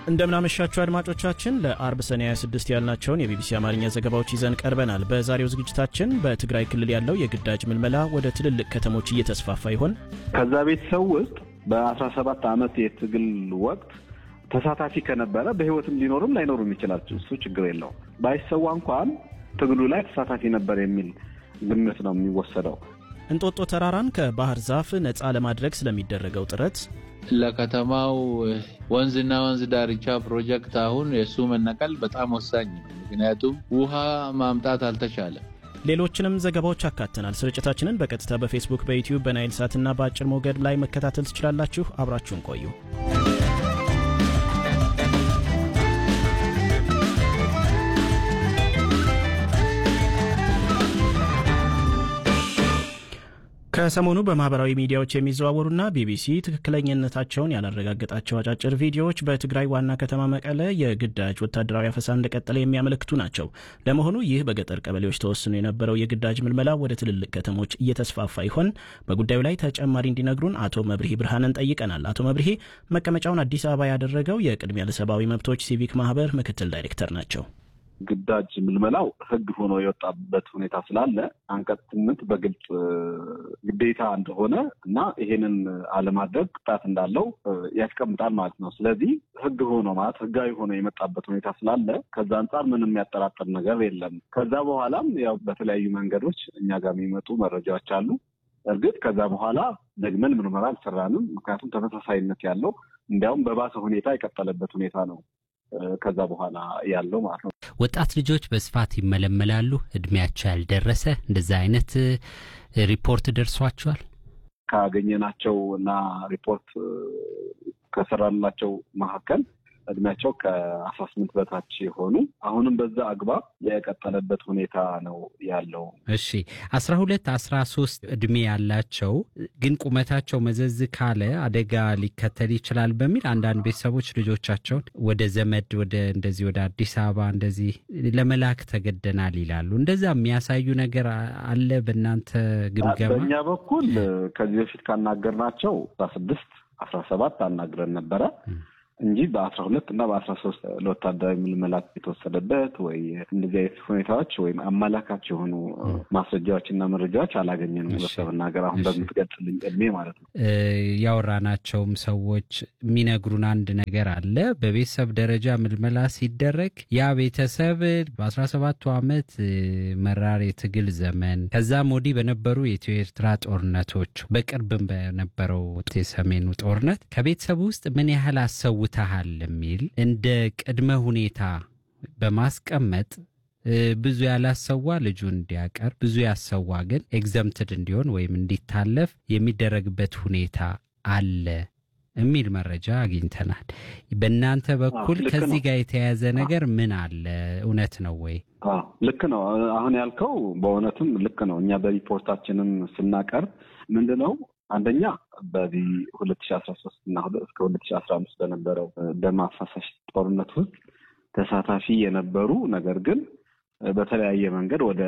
እንደምናመሻችሁ አድማጮቻችን ለአርብ ሰኔ 26 ያልናቸውን የቢቢሲ አማርኛ ዘገባዎች ይዘን ቀርበናል። በዛሬው ዝግጅታችን በትግራይ ክልል ያለው የግዳጅ ምልመላ ወደ ትልልቅ ከተሞች እየተስፋፋ ይሆን? ከዛ ቤተሰብ ውስጥ በ17 ዓመት የትግል ወቅት ተሳታፊ ከነበረ በህይወትም ሊኖርም ላይኖርም ይችላል። እሱ ችግር የለውም። ባይሰዋ እንኳን ትግሉ ላይ ተሳታፊ ነበር የሚል ግምት ነው የሚወሰደው። እንጦጦ ተራራን ከባህር ዛፍ ነፃ ለማድረግ ስለሚደረገው ጥረት ለከተማው ወንዝና ወንዝ ዳርቻ ፕሮጀክት አሁን የእሱ መነቀል በጣም ወሳኝ ነው። ምክንያቱም ውሃ ማምጣት አልተቻለም። ሌሎችንም ዘገባዎች አካተናል። ስርጭታችንን በቀጥታ በፌስቡክ፣ በዩቲዩብ፣ በናይል ሳትና በአጭር ሞገድ ላይ መከታተል ትችላላችሁ። አብራችሁን ቆዩ። ከሰሞኑ በማህበራዊ ሚዲያዎች የሚዘዋወሩና ቢቢሲ ትክክለኝነታቸውን ያላረጋገጣቸው አጫጭር ቪዲዮዎች በትግራይ ዋና ከተማ መቀለ የግዳጅ ወታደራዊ አፈሳ እንደቀጠለ የሚያመለክቱ ናቸው። ለመሆኑ ይህ በገጠር ቀበሌዎች ተወስኖ የነበረው የግዳጅ ምልመላ ወደ ትልልቅ ከተሞች እየተስፋፋ ይሆን? በጉዳዩ ላይ ተጨማሪ እንዲነግሩን አቶ መብርሂ ብርሃንን ጠይቀናል። አቶ መብርሂ መቀመጫውን አዲስ አበባ ያደረገው የቅድሚያ ለሰብአዊ መብቶች ሲቪክ ማህበር ምክትል ዳይሬክተር ናቸው። ግዳጅ ምልመላው ሕግ ሆኖ የወጣበት ሁኔታ ስላለ አንቀጽ ስምንት በግልጽ ግዴታ እንደሆነ እና ይሄንን አለማድረግ ቅጣት እንዳለው ያስቀምጣል ማለት ነው። ስለዚህ ሕግ ሆኖ ማለት ሕጋዊ ሆኖ የመጣበት ሁኔታ ስላለ ከዛ አንጻር ምንም የሚያጠራጥር ነገር የለም። ከዛ በኋላም ያው በተለያዩ መንገዶች እኛ ጋር የሚመጡ መረጃዎች አሉ። እርግጥ ከዛ በኋላ ደግመን ምርመራ አልሰራንም። ምክንያቱም ተመሳሳይነት ያለው እንዲያውም በባሰ ሁኔታ የቀጠለበት ሁኔታ ነው ከዛ በኋላ ያለው ማለት ነው። ወጣት ልጆች በስፋት ይመለመላሉ። እድሜያቸው ያልደረሰ እንደዛ አይነት ሪፖርት ደርሷቸዋል? ካገኘናቸው እና ሪፖርት ከሰራላቸው መካከል እድሜያቸው ከአስራ ስምንት በታች የሆኑ አሁንም በዛ አግባብ የቀጠለበት ሁኔታ ነው ያለው። እሺ አስራ ሁለት አስራ ሶስት እድሜ ያላቸው ግን ቁመታቸው መዘዝ ካለ አደጋ ሊከተል ይችላል በሚል አንዳንድ ቤተሰቦች ልጆቻቸውን ወደ ዘመድ ወደ እንደዚህ ወደ አዲስ አበባ እንደዚህ ለመላክ ተገደናል ይላሉ። እንደዛ የሚያሳዩ ነገር አለ በእናንተ ግምገማ? በእኛ በኩል ከዚህ በፊት ካናገርናቸው አስራ ስድስት አስራ ሰባት አናግረን ነበረ እንጂ በአስራ ሁለት እና በአስራ ሶስት ለወታደራዊ ምልመላ የተወሰደበት ወይ እንደዚህ አይነት ሁኔታዎች ወይም አመላካች የሆኑ ማስረጃዎች እና መረጃዎች አላገኘንም። በመናገር አሁን በምትገልጽልኝ እድሜ ማለት ነው። ያወራናቸውም ሰዎች የሚነግሩን አንድ ነገር አለ። በቤተሰብ ደረጃ ምልመላ ሲደረግ ያ ቤተሰብ በአስራ ሰባቱ ዓመት መራር የትግል ዘመን ከዛም ወዲህ በነበሩ የኢትዮ ኤርትራ ጦርነቶች በቅርብም በነበረው የሰሜኑ ጦርነት ከቤተሰብ ውስጥ ምን ያህል አሰው ታሃል የሚል እንደ ቅድመ ሁኔታ በማስቀመጥ ብዙ ያላሰዋ ልጁ እንዲያቀርብ ብዙ ያሰዋ ግን ኤግዘምትድ እንዲሆን ወይም እንዲታለፍ የሚደረግበት ሁኔታ አለ የሚል መረጃ አግኝተናል። በእናንተ በኩል ከዚህ ጋር የተያያዘ ነገር ምን አለ? እውነት ነው ወይ? ልክ ነው። አሁን ያልከው በእውነትም ልክ ነው። እኛ በሪፖርታችንም ስናቀርብ ምንድን ነው አንደኛ በዚህ ሁለት ሺ አስራ ሶስት እና እስከ ሁለት ሺ አስራ አምስት በነበረው ደም አፋሳሽ ጦርነት ውስጥ ተሳታፊ የነበሩ ነገር ግን በተለያየ መንገድ ወደ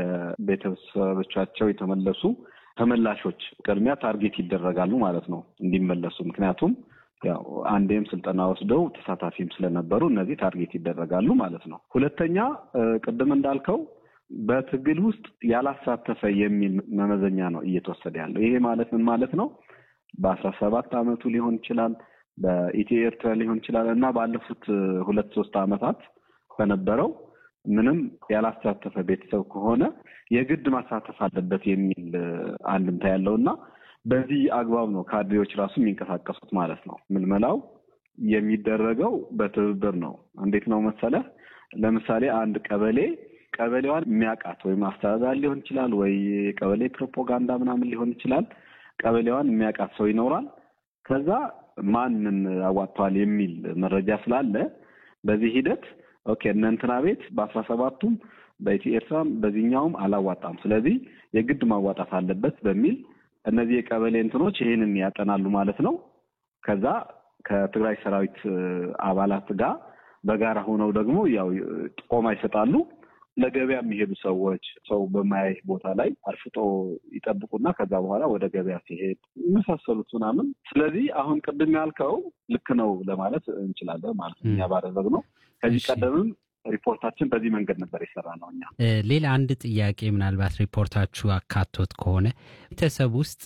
ቤተሰቦቻቸው የተመለሱ ተመላሾች ቅድሚያ ታርጌት ይደረጋሉ ማለት ነው እንዲመለሱ። ምክንያቱም ያው አንዴም ስልጠና ወስደው ተሳታፊም ስለነበሩ እነዚህ ታርጌት ይደረጋሉ ማለት ነው። ሁለተኛ ቅድም እንዳልከው በትግል ውስጥ ያላሳተፈ የሚል መመዘኛ ነው እየተወሰደ ያለው። ይሄ ማለት ምን ማለት ነው? በአስራ ሰባት አመቱ ሊሆን ይችላል፣ በኢትዮ ኤርትራ ሊሆን ይችላል እና ባለፉት ሁለት ሶስት አመታት በነበረው ምንም ያላሳተፈ ቤተሰብ ከሆነ የግድ ማሳተፍ አለበት የሚል አንድምታ ያለው እና በዚህ አግባብ ነው ካድሬዎች ራሱ የሚንቀሳቀሱት ማለት ነው። ምልመላው የሚደረገው በትብብር ነው። እንዴት ነው መሰለህ? ለምሳሌ አንድ ቀበሌ ቀበሌዋን የሚያውቃት ወይም አስተዳዳሪ ሊሆን ይችላል ወይ ቀበሌ ፕሮፓጋንዳ ምናምን ሊሆን ይችላል። ቀበሌዋን የሚያውቃት ሰው ይኖራል። ከዛ ማንን አዋጥተዋል የሚል መረጃ ስላለ በዚህ ሂደት ኦኬ እነ እንትና ቤት በአስራ ሰባቱም በኢትዮ ኤርትራም በዚህኛውም አላዋጣም፣ ስለዚህ የግድ ማዋጣት አለበት በሚል እነዚህ የቀበሌ እንትኖች ይህንን ያጠናሉ ማለት ነው። ከዛ ከትግራይ ሰራዊት አባላት ጋር በጋራ ሆነው ደግሞ ያው ጥቆማ ይሰጣሉ። ለገበያ የሚሄዱ ሰዎች ሰው በማያይ ቦታ ላይ አርፍጦ ይጠብቁና ከዛ በኋላ ወደ ገበያ ሲሄድ የመሳሰሉት ምናምን። ስለዚህ አሁን ቅድም ያልከው ልክ ነው ለማለት እንችላለን ማለት ነው። እኛ ባደረግነው ከዚህ ቀደምም ሪፖርታችን በዚህ መንገድ ነበር የሰራ ነው። እኛ ሌላ አንድ ጥያቄ ምናልባት ሪፖርታችሁ አካቶት ከሆነ ቤተሰብ ውስጥ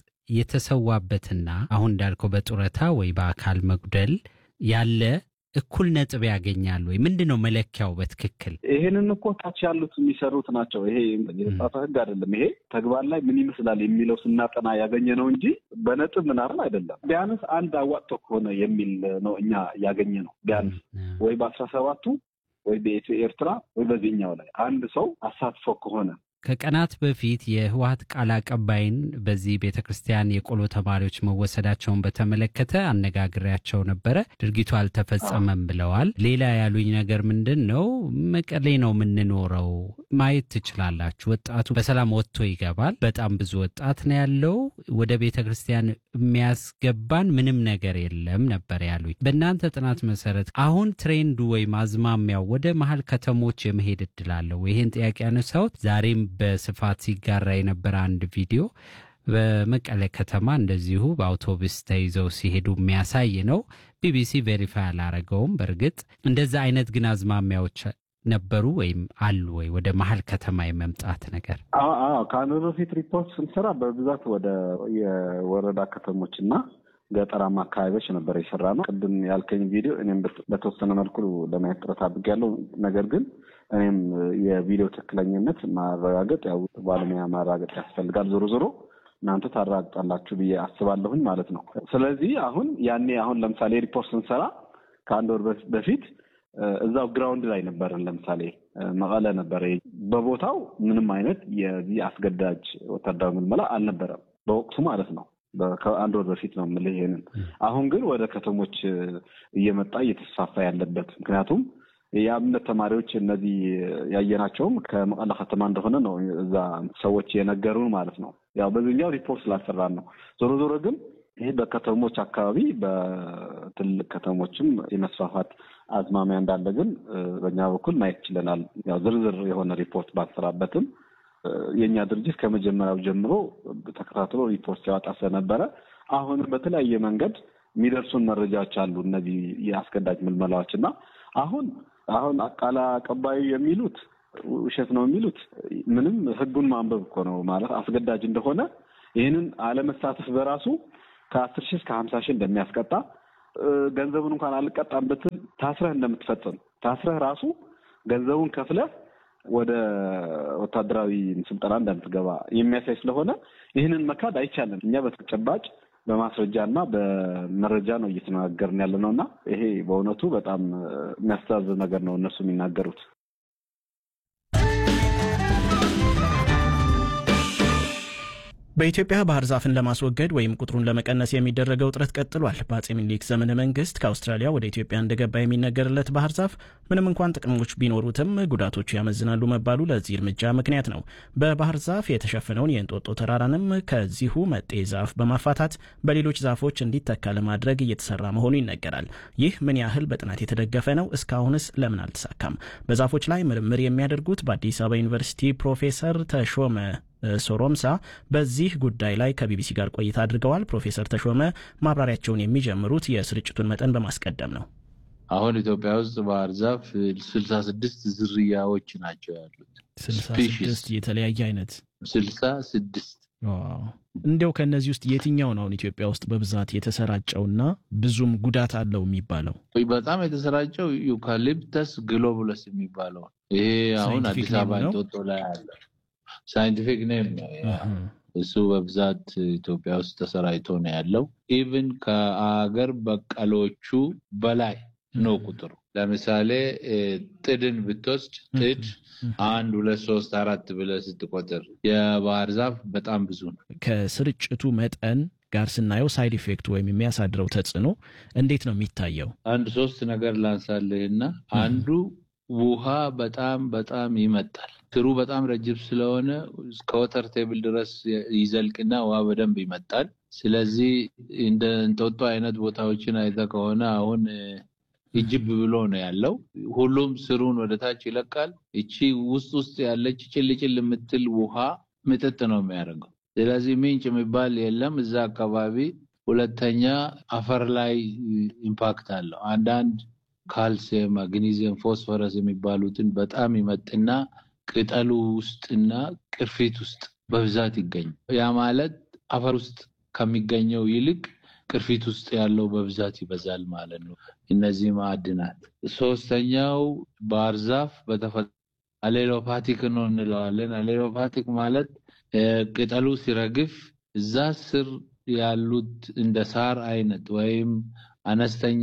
የተሰዋበትና አሁን እንዳልከው በጡረታ ወይ በአካል መጉደል ያለ እኩል ነጥብ ያገኛሉ ወይ? ምንድን ነው መለኪያው በትክክል? ይሄንን እኮ ታች ያሉት የሚሰሩት ናቸው። ይሄ የተጻፈ ሕግ አይደለም። ይሄ ተግባር ላይ ምን ይመስላል የሚለው ስናጠና ያገኘ ነው እንጂ በነጥብ ምናምን አይደለም። ቢያንስ አንድ አዋጥቶ ከሆነ የሚል ነው እኛ ያገኘ ነው። ቢያንስ ወይ በአስራ ሰባቱ ወይ በኢትዮ ኤርትራ ወይ በዚህኛው ላይ አንድ ሰው አሳትፎ ከሆነ ከቀናት በፊት የህወሀት ቃል አቀባይን በዚህ ቤተ ክርስቲያን የቆሎ ተማሪዎች መወሰዳቸውን በተመለከተ አነጋግሬያቸው ነበረ። ድርጊቱ አልተፈጸመም ብለዋል። ሌላ ያሉኝ ነገር ምንድን ነው፣ መቀሌ ነው የምንኖረው፣ ማየት ትችላላችሁ። ወጣቱ በሰላም ወጥቶ ይገባል። በጣም ብዙ ወጣት ነው ያለው። ወደ ቤተ ክርስቲያን የሚያስገባን ምንም ነገር የለም ነበር ያሉኝ። በእናንተ ጥናት መሰረት አሁን ትሬንዱ ወይም አዝማሚያው ወደ መሀል ከተሞች የመሄድ እድል አለው? ይህን ጥያቄ ያነሳሁት ዛሬም በስፋት ሲጋራ የነበረ አንድ ቪዲዮ በመቀለ ከተማ እንደዚሁ በአውቶቡስ ተይዘው ሲሄዱ የሚያሳይ ነው። ቢቢሲ ቬሪፋይ አላረገውም። በእርግጥ እንደዛ አይነት ግን አዝማሚያዎች ነበሩ ወይም አሉ ወይ ወደ መሀል ከተማ የመምጣት ነገር? ከአንድ በፊት ሪፖርት ስንሰራ በብዛት ወደ የወረዳ ከተሞች እና ገጠራማ አካባቢዎች ነበር የሰራ ነው። ቅድም ያልከኝ ቪዲዮ እኔም በተወሰነ መልኩ ለማየት ጥረት አድርጌያለሁ። ነገር ግን እኔም የቪዲዮ ትክክለኝነት ማረጋገጥ ያው ባለሙያ ማረጋገጥ ያስፈልጋል። ዞሮ ዞሮ እናንተ ታረጋግጣላችሁ ብዬ አስባለሁኝ ማለት ነው። ስለዚህ አሁን ያኔ አሁን ለምሳሌ ሪፖርት ስንሰራ ከአንድ ወር በፊት እዛው ግራውንድ ላይ ነበርን። ለምሳሌ መቀለ ነበረ። በቦታው ምንም አይነት የዚህ አስገዳጅ ወታደራዊ ምልመላ አልነበረም በወቅቱ ማለት ነው። ከአንድ ወር በፊት ነው የምልህ ይሄንን። አሁን ግን ወደ ከተሞች እየመጣ እየተስፋፋ ያለበት ምክንያቱም የአብነት ተማሪዎች እነዚህ ያየናቸውም ከመቀለ ከተማ እንደሆነ ነው እዛ ሰዎች የነገሩን ማለት ነው። ያው በዚህኛው ሪፖርት ስላሰራን ነው። ዞሮ ዞሮ ግን ይህ በከተሞች አካባቢ በትልቅ ከተሞችም የመስፋፋት አዝማሚያ እንዳለ ግን በእኛ በኩል ማየት ችለናል። ያው ዝርዝር የሆነ ሪፖርት ባልሰራበትም የእኛ ድርጅት ከመጀመሪያው ጀምሮ ተከታትሎ ሪፖርት ሲያወጣ ስለነበረ አሁንም በተለያየ መንገድ የሚደርሱን መረጃዎች አሉ። እነዚህ የአስገዳጅ ምልመላዎች እና አሁን አሁን ቃል አቀባዩ የሚሉት ውሸት ነው የሚሉት ምንም ሕጉን ማንበብ እኮ ነው ማለት አስገዳጅ እንደሆነ ይህንን አለመሳተፍ በራሱ ከአስር ሺህ እስከ ሀምሳ ሺህ እንደሚያስቀጣ ገንዘቡን እንኳን አልቀጣም ብትል ታስረህ እንደምትፈጽም ታስረህ ራሱ ገንዘቡን ከፍለህ ወደ ወታደራዊ ስልጠና እንደምትገባ የሚያሳይ ስለሆነ ይህንን መካድ አይቻልም። እኛ በተጨባጭ በማስረጃ እና በመረጃ ነው እየተነጋገርን ያለ ነው እና ይሄ በእውነቱ በጣም የሚያስተዛዝብ ነገር ነው እነሱ የሚናገሩት። በኢትዮጵያ ባህር ዛፍን ለማስወገድ ወይም ቁጥሩን ለመቀነስ የሚደረገው ጥረት ቀጥሏል። በአጼ ምኒልክ ዘመነ መንግስት ከአውስትራሊያ ወደ ኢትዮጵያ እንደገባ የሚነገርለት ባህር ዛፍ ምንም እንኳን ጥቅሞች ቢኖሩትም ጉዳቶቹ ያመዝናሉ መባሉ ለዚህ እርምጃ ምክንያት ነው። በባህር ዛፍ የተሸፈነውን የእንጦጦ ተራራንም ከዚሁ መጤ ዛፍ በማፋታት በሌሎች ዛፎች እንዲተካ ለማድረግ እየተሰራ መሆኑ ይነገራል። ይህ ምን ያህል በጥናት የተደገፈ ነው? እስካሁንስ ለምን አልተሳካም? በዛፎች ላይ ምርምር የሚያደርጉት በአዲስ አበባ ዩኒቨርሲቲ ፕሮፌሰር ተሾመ ሶሮምሳ በዚህ ጉዳይ ላይ ከቢቢሲ ጋር ቆይታ አድርገዋል። ፕሮፌሰር ተሾመ ማብራሪያቸውን የሚጀምሩት የስርጭቱን መጠን በማስቀደም ነው። አሁን ኢትዮጵያ ውስጥ ባህር ዛፍ ስልሳ ስድስት ዝርያዎች ናቸው ያሉት። ስልሳ ስድስት የተለያየ አይነት ስልሳ ስድስት እንዲያው ከእነዚህ ውስጥ የትኛው ነው አሁን ኢትዮጵያ ውስጥ በብዛት የተሰራጨውና ብዙም ጉዳት አለው የሚባለው? በጣም የተሰራጨው ዩካሊፕተስ ግሎቡለስ የሚባለው ይሄ አሁን አዲስ አበባ እንጦጦ ላይ አለ። ሳይንቲፊክ ኔም እሱ በብዛት ኢትዮጵያ ውስጥ ተሰራጭቶ ነው ያለው። ኢቭን ከአገር በቀሎቹ በላይ ነው ቁጥሩ። ለምሳሌ ጥድን ብትወስድ ጥድ አንድ ሁለት ሶስት አራት ብለህ ስትቆጥር የባህር ዛፍ በጣም ብዙ ነው። ከስርጭቱ መጠን ጋር ስናየው ሳይድ ኢፌክት ወይም የሚያሳድረው ተጽዕኖ እንዴት ነው የሚታየው? አንድ ሶስት ነገር ላንሳልህና አንዱ ውሃ በጣም በጣም ይመጣል። ስሩ በጣም ረጅም ስለሆነ እስከ ወተር ቴብል ድረስ ይዘልቅና ውሃ በደንብ ይመጣል። ስለዚህ እንደ እንጦጦ አይነት ቦታዎችን አይተህ ከሆነ አሁን እጅብ ብሎ ነው ያለው። ሁሉም ስሩን ወደ ታች ይለቃል። እቺ ውስጥ ውስጥ ያለች ጭልጭል የምትል ውሃ ምጥጥ ነው የሚያደርገው። ስለዚህ ምንጭ የሚባል የለም እዛ አካባቢ። ሁለተኛ አፈር ላይ ኢምፓክት አለው። አንዳንድ ካልሲየም፣ ማግኒዚየም፣ ፎስፈረስ የሚባሉትን በጣም ይመጥና ቅጠሉ ውስጥና ቅርፊት ውስጥ በብዛት ይገኝ። ያ ማለት አፈር ውስጥ ከሚገኘው ይልቅ ቅርፊት ውስጥ ያለው በብዛት ይበዛል ማለት ነው። እነዚህ ማዕድናት። ሶስተኛው ባህር ዛፍ በተፈጥሮ አሌሎፓቲክ ነው እንለዋለን። አሌሎፓቲክ ማለት ቅጠሉ ሲረግፍ እዛ ስር ያሉት እንደ ሳር አይነት ወይም አነስተኛ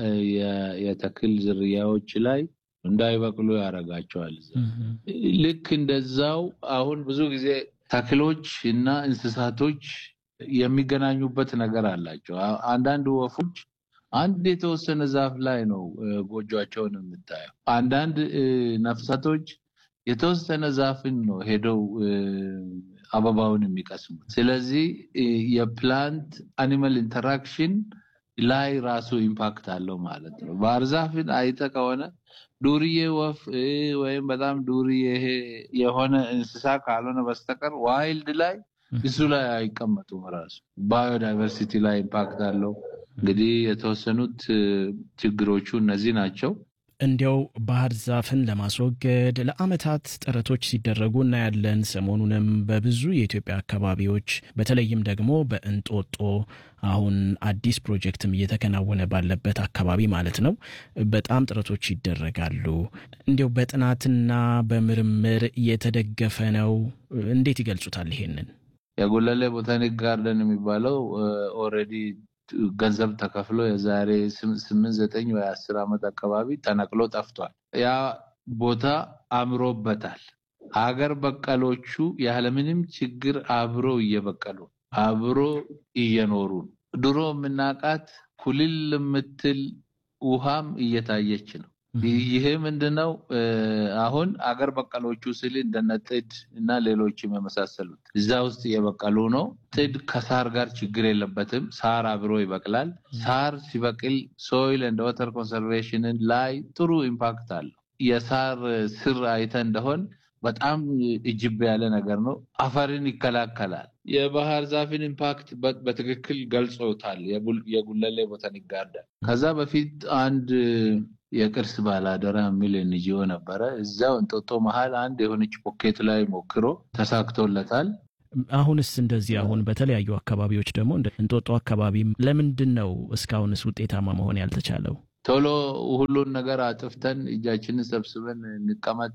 የተክል ዝርያዎች ላይ እንዳይበቅሉ ያደርጋቸዋል። ልክ እንደዛው አሁን ብዙ ጊዜ ተክሎች እና እንስሳቶች የሚገናኙበት ነገር አላቸው። አንዳንድ ወፎች አንድ የተወሰነ ዛፍ ላይ ነው ጎጆቸውን የምታየው። አንዳንድ ነፍሳቶች የተወሰነ ዛፍን ነው ሄደው አበባውን የሚቀስሙት። ስለዚህ የፕላንት አኒማል ኢንተራክሽን ላይ ራሱ ኢምፓክት አለው ማለት ነው። ባህር ዛፍን አይተ ከሆነ ዱርዬ ወፍ ወይም በጣም ዱርዬ የሆነ እንስሳ ካልሆነ በስተቀር ዋይልድ ላይ እሱ ላይ አይቀመጡም። ራሱ ባዮዳይቨርሲቲ ላይ ኢምፓክት አለው። እንግዲህ የተወሰኑት ችግሮቹ እነዚህ ናቸው። እንዲያው ባህር ዛፍን ለማስወገድ ለዓመታት ጥረቶች ሲደረጉ እናያለን። ሰሞኑንም በብዙ የኢትዮጵያ አካባቢዎች በተለይም ደግሞ በእንጦጦ አሁን አዲስ ፕሮጀክትም እየተከናወነ ባለበት አካባቢ ማለት ነው በጣም ጥረቶች ይደረጋሉ። እንዲያው በጥናትና በምርምር እየተደገፈ ነው። እንዴት ይገልጹታል ይሄንን? የጉለሌ ቦታኒክ ጋርደን የሚባለው ኦልሬዲ ገንዘብ ተከፍሎ የዛሬ ስምንት ዘጠኝ ወይ አስር ዓመት አካባቢ ተነቅሎ ጠፍቷል። ያ ቦታ አምሮበታል። ሀገር በቀሎቹ ያለምንም ችግር አብሮ እየበቀሉ አብሮ እየኖሩ ነው። ድሮ የምናውቃት ኩልል የምትል ውሃም እየታየች ነው። ይሄ ምንድነው? አሁን አገር በቀሎቹ ስል እንደነ ጥድ እና ሌሎችም የመሳሰሉት እዛ ውስጥ እየበቀሉ ነው። ጥድ ከሳር ጋር ችግር የለበትም። ሳር አብሮ ይበቅላል። ሳር ሲበቅል ሶይል እንደ ወተር ኮንሰርቬሽንን ላይ ጥሩ ኢምፓክት አለው። የሳር ስር አይተ እንደሆን በጣም እጅብ ያለ ነገር ነው። አፈርን ይከላከላል። የባህር ዛፍን ኢምፓክት በትክክል ገልጾታል የጉለሌ ቦታኒክ ጋርደን። ከዛ በፊት አንድ የቅርስ ባላደራ የሚል ኤንጂኦ ነበረ። እዛው እንጦጦ መሀል አንድ የሆነች ፖኬት ላይ ሞክሮ ተሳክቶለታል። አሁንስ እንደዚህ አሁን በተለያዩ አካባቢዎች ደግሞ እንጦጦ አካባቢ ለምንድን ነው እስካሁንስ ውጤታማ መሆን ያልተቻለው? ቶሎ ሁሉን ነገር አጥፍተን እጃችንን ሰብስበን እንቀመጥ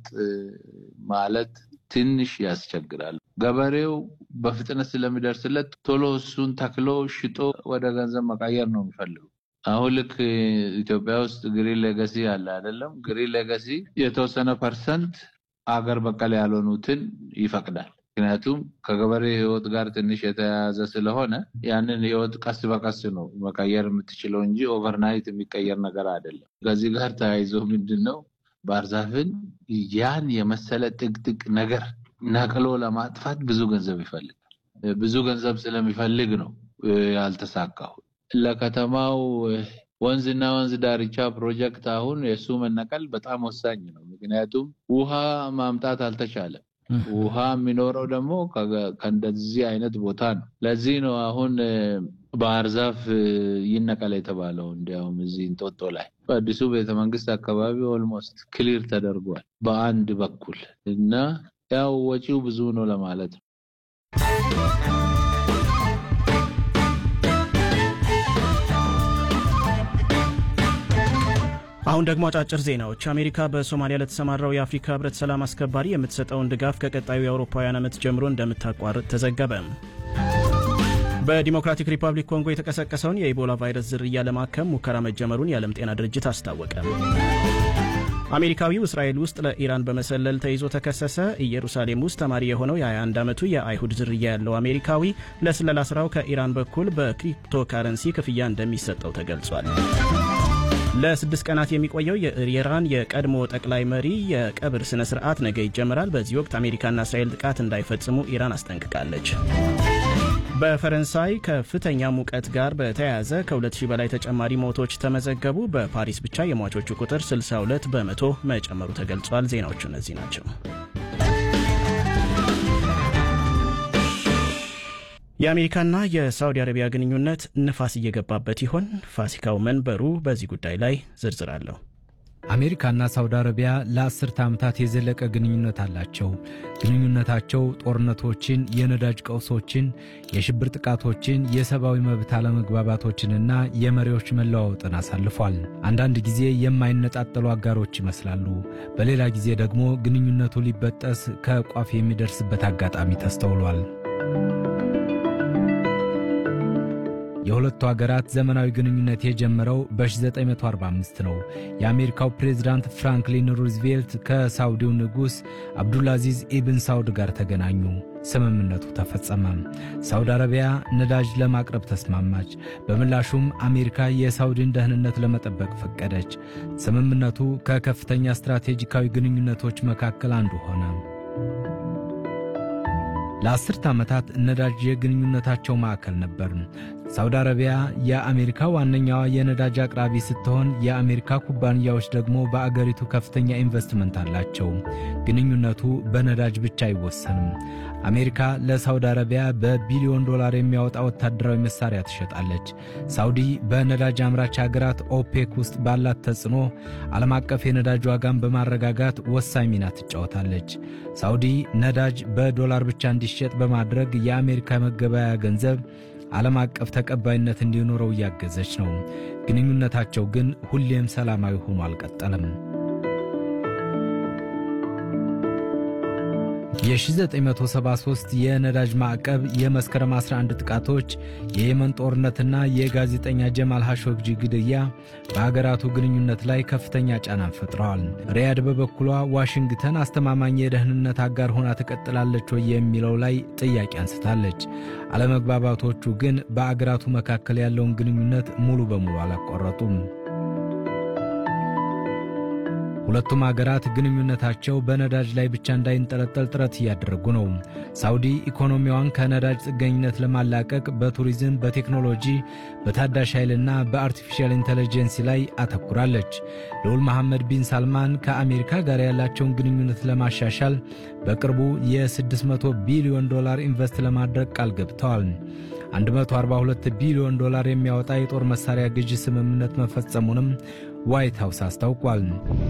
ማለት ትንሽ ያስቸግራል። ገበሬው በፍጥነት ስለሚደርስለት ቶሎ እሱን ተክሎ ሽጦ ወደ ገንዘብ መቀየር ነው የሚፈልገው። አሁን ልክ ኢትዮጵያ ውስጥ ግሪን ሌጋሲ አለ አይደለም? ግሪን ሌጋሲ የተወሰነ ፐርሰንት አገር በቀል ያልሆኑትን ይፈቅዳል። ምክንያቱም ከገበሬ ሕይወት ጋር ትንሽ የተያያዘ ስለሆነ ያንን ሕይወት ቀስ በቀስ ነው መቀየር የምትችለው እንጂ ኦቨርናይት የሚቀየር ነገር አይደለም። ከዚህ ጋር ተያይዞ ምንድን ነው ባህር ዛፍን ያን የመሰለ ጥቅጥቅ ነገር ነቅሎ ለማጥፋት ብዙ ገንዘብ ይፈልጋል። ብዙ ገንዘብ ስለሚፈልግ ነው ያልተሳካው። ለከተማው ወንዝና ወንዝ ዳርቻ ፕሮጀክት አሁን የእሱ መነቀል በጣም ወሳኝ ነው። ምክንያቱም ውሃ ማምጣት አልተቻለም። ውሃ የሚኖረው ደግሞ ከእንደዚህ አይነት ቦታ ነው። ለዚህ ነው አሁን ባህር ዛፍ ይነቀል የተባለው። እንዲያውም እዚህ እንጦጦ ላይ በአዲሱ ቤተመንግስት አካባቢ ኦልሞስት ክሊር ተደርጓል በአንድ በኩል እና ያው ወጪው ብዙ ነው ለማለት ነው። አሁን ደግሞ አጫጭር ዜናዎች። አሜሪካ በሶማሊያ ለተሰማራው የአፍሪካ ህብረት ሰላም አስከባሪ የምትሰጠውን ድጋፍ ከቀጣዩ የአውሮፓውያን ዓመት ጀምሮ እንደምታቋርጥ ተዘገበ። በዲሞክራቲክ ሪፐብሊክ ኮንጎ የተቀሰቀሰውን የኢቦላ ቫይረስ ዝርያ ለማከም ሙከራ መጀመሩን የዓለም ጤና ድርጅት አስታወቀ። አሜሪካዊው እስራኤል ውስጥ ለኢራን በመሰለል ተይዞ ተከሰሰ። ኢየሩሳሌም ውስጥ ተማሪ የሆነው የ21 ዓመቱ የአይሁድ ዝርያ ያለው አሜሪካዊ ለስለላ ስራው ከኢራን በኩል በክሪፕቶ ካረንሲ ክፍያ እንደሚሰጠው ተገልጿል። ለስድስት ቀናት የሚቆየው የኢራን የቀድሞ ጠቅላይ መሪ የቀብር ስነ ስርዓት ነገ ይጀምራል። በዚህ ወቅት አሜሪካና እስራኤል ጥቃት እንዳይፈጽሙ ኢራን አስጠንቅቃለች። በፈረንሳይ ከፍተኛ ሙቀት ጋር በተያያዘ ከ2000 በላይ ተጨማሪ ሞቶች ተመዘገቡ። በፓሪስ ብቻ የሟቾቹ ቁጥር 62 በመቶ መጨመሩ ተገልጿል። ዜናዎቹ እነዚህ ናቸው። የአሜሪካና የሳውዲ አረቢያ ግንኙነት ንፋስ እየገባበት ይሆን? ፋሲካው መንበሩ በዚህ ጉዳይ ላይ ዝርዝር አለው። አሜሪካና ሳውዲ አረቢያ ለአስርተ ዓመታት የዘለቀ ግንኙነት አላቸው። ግንኙነታቸው ጦርነቶችን፣ የነዳጅ ቀውሶችን፣ የሽብር ጥቃቶችን፣ የሰብአዊ መብት አለመግባባቶችንና የመሪዎች መለዋወጥን አሳልፏል። አንዳንድ ጊዜ የማይነጣጠሉ አጋሮች ይመስላሉ። በሌላ ጊዜ ደግሞ ግንኙነቱ ሊበጠስ ከቋፍ የሚደርስበት አጋጣሚ ተስተውሏል። የሁለቱ ሀገራት ዘመናዊ ግንኙነት የጀመረው በ1945 ነው። የአሜሪካው ፕሬዝዳንት ፍራንክሊን ሩዝቬልት ከሳውዲው ንጉሥ አብዱልአዚዝ ኢብን ሳውድ ጋር ተገናኙ። ስምምነቱ ተፈጸመ። ሳውዲ አረቢያ ነዳጅ ለማቅረብ ተስማማች። በምላሹም አሜሪካ የሳውዲን ደህንነት ለመጠበቅ ፈቀደች። ስምምነቱ ከከፍተኛ ስትራቴጂካዊ ግንኙነቶች መካከል አንዱ ሆነ። ለአስርተ ዓመታት ነዳጅ የግንኙነታቸው ማዕከል ነበር። ሳውዲ አረቢያ የአሜሪካ ዋነኛዋ የነዳጅ አቅራቢ ስትሆን የአሜሪካ ኩባንያዎች ደግሞ በአገሪቱ ከፍተኛ ኢንቨስትመንት አላቸው። ግንኙነቱ በነዳጅ ብቻ አይወሰንም። አሜሪካ ለሳውዲ አረቢያ በቢሊዮን ዶላር የሚያወጣ ወታደራዊ መሳሪያ ትሸጣለች። ሳውዲ በነዳጅ አምራች ሀገራት ኦፔክ ውስጥ ባላት ተጽዕኖ ዓለም አቀፍ የነዳጅ ዋጋን በማረጋጋት ወሳኝ ሚና ትጫወታለች። ሳውዲ ነዳጅ በዶላር ብቻ እንዲሸጥ በማድረግ የአሜሪካ መገበያያ ገንዘብ ዓለም አቀፍ ተቀባይነት እንዲኖረው እያገዘች ነው። ግንኙነታቸው ግን ሁሌም ሰላማዊ ሆኖ አልቀጠለም። የ1973 የነዳጅ ማዕቀብ፣ የመስከረም 11 ጥቃቶች፣ የየመን ጦርነትና የጋዜጠኛ ጀማል ሐሾግጂ ግድያ በአገራቱ ግንኙነት ላይ ከፍተኛ ጫናን ፈጥረዋል። ሪያድ በበኩሏ ዋሽንግተን አስተማማኝ የደህንነት አጋር ሆና ትቀጥላለች ወይ የሚለው ላይ ጥያቄ አንስታለች። አለመግባባቶቹ ግን በአገራቱ መካከል ያለውን ግንኙነት ሙሉ በሙሉ አላቋረጡም። ሁለቱም አገራት ግንኙነታቸው በነዳጅ ላይ ብቻ እንዳይንጠለጠል ጥረት እያደረጉ ነው። ሳውዲ ኢኮኖሚዋን ከነዳጅ ጥገኝነት ለማላቀቅ በቱሪዝም፣ በቴክኖሎጂ፣ በታዳሽ ኃይልና በአርቲፊሻል ኢንቴሊጀንስ ላይ አተኩራለች። ልዑል መሐመድ ቢን ሳልማን ከአሜሪካ ጋር ያላቸውን ግንኙነት ለማሻሻል በቅርቡ የ600 ቢሊዮን ዶላር ኢንቨስት ለማድረግ ቃል ገብተዋል። 142 ቢሊዮን ዶላር የሚያወጣ የጦር መሳሪያ ግዢ ስምምነት መፈጸሙንም ዋይት ሃውስ አስታውቋል።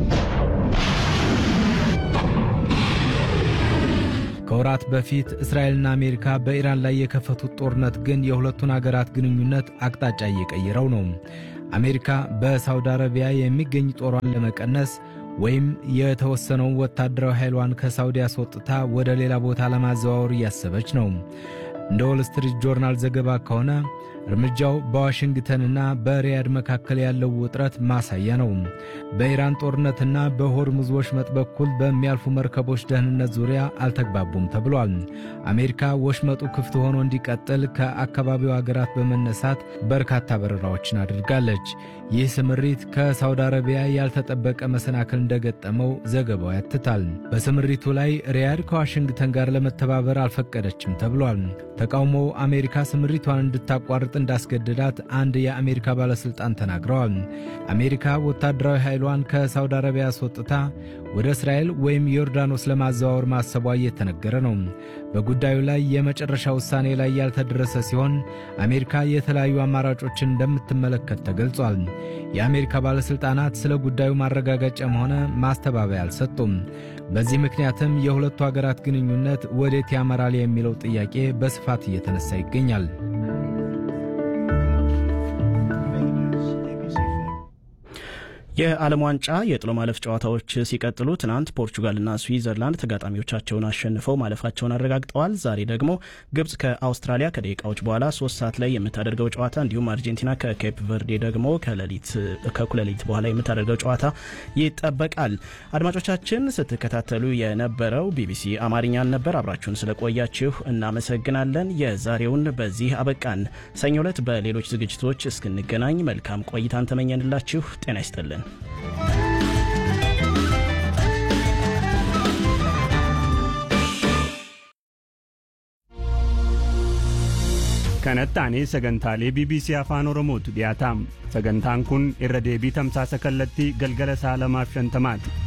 ከወራት በፊት እስራኤልና አሜሪካ በኢራን ላይ የከፈቱት ጦርነት ግን የሁለቱን አገራት ግንኙነት አቅጣጫ እየቀየረው ነው። አሜሪካ በሳውዲ አረቢያ የሚገኝ ጦሯን ለመቀነስ ወይም የተወሰነውን ወታደራዊ ኃይሏን ከሳውዲ አስወጥታ ወደ ሌላ ቦታ ለማዘዋወር እያሰበች ነው። እንደ ዎል ስትሪት ጆርናል ዘገባ ከሆነ እርምጃው በዋሽንግተንና በሪያድ መካከል ያለው ውጥረት ማሳያ ነው። በኢራን ጦርነትና በሆርሙዝ ወሽመጥ በኩል በሚያልፉ መርከቦች ደህንነት ዙሪያ አልተግባቡም ተብሏል። አሜሪካ ወሽመጡ ክፍት ሆኖ እንዲቀጥል ከአካባቢው አገራት በመነሳት በርካታ በረራዎችን አድርጋለች። ይህ ስምሪት ከሳውዲ አረቢያ ያልተጠበቀ መሰናክል እንደገጠመው ዘገባው ያትታል። በስምሪቱ ላይ ሪያድ ከዋሽንግተን ጋር ለመተባበር አልፈቀደችም ተብሏል። ተቃውሞው አሜሪካ ስምሪቷን እንድታቋርጥ እንዳስገደዳት አንድ የአሜሪካ ባለሥልጣን ተናግረዋል። አሜሪካ ወታደራዊ ኃይሏን ከሳውዲ አረቢያ አስወጥታ ወደ እስራኤል ወይም ዮርዳኖስ ለማዘዋወር ማሰቧ እየተነገረ ነው። በጉዳዩ ላይ የመጨረሻ ውሳኔ ላይ ያልተደረሰ ሲሆን አሜሪካ የተለያዩ አማራጮችን እንደምትመለከት ተገልጿል። የአሜሪካ ባለሥልጣናት ስለ ጉዳዩ ማረጋገጫም ሆነ ማስተባበያ አልሰጡም። በዚህ ምክንያትም የሁለቱ አገራት ግንኙነት ወዴት ያመራል የሚለው ጥያቄ በስፋት እየተነሳ ይገኛል። የዓለም ዋንጫ የጥሎ ማለፍ ጨዋታዎች ሲቀጥሉ ትናንት ፖርቹጋልና ስዊዘርላንድ ተጋጣሚዎቻቸውን አሸንፈው ማለፋቸውን አረጋግጠዋል። ዛሬ ደግሞ ግብጽ ከአውስትራሊያ ከደቂቃዎች በኋላ ሶስት ሰዓት ላይ የምታደርገው ጨዋታ እንዲሁም አርጀንቲና ከኬፕ ቨርዴ ደግሞ ከእኩለ ሌሊት በኋላ የምታደርገው ጨዋታ ይጠበቃል። አድማጮቻችን ስትከታተሉ የነበረው ቢቢሲ አማርኛን ነበር። አብራችሁን ስለቆያችሁ እናመሰግናለን። የዛሬውን በዚህ አበቃን። ሰኞ ዕለት በሌሎች ዝግጅቶች እስክንገናኝ መልካም ቆይታን ተመኘንላችሁ። ጤና ይስጥልን። kanatti aanee sagantaalee bbc afaan oromootu dhiyaataam sagantaan kun irra deebii tamsaasa kallattii galgala saa lamaaf shantamaati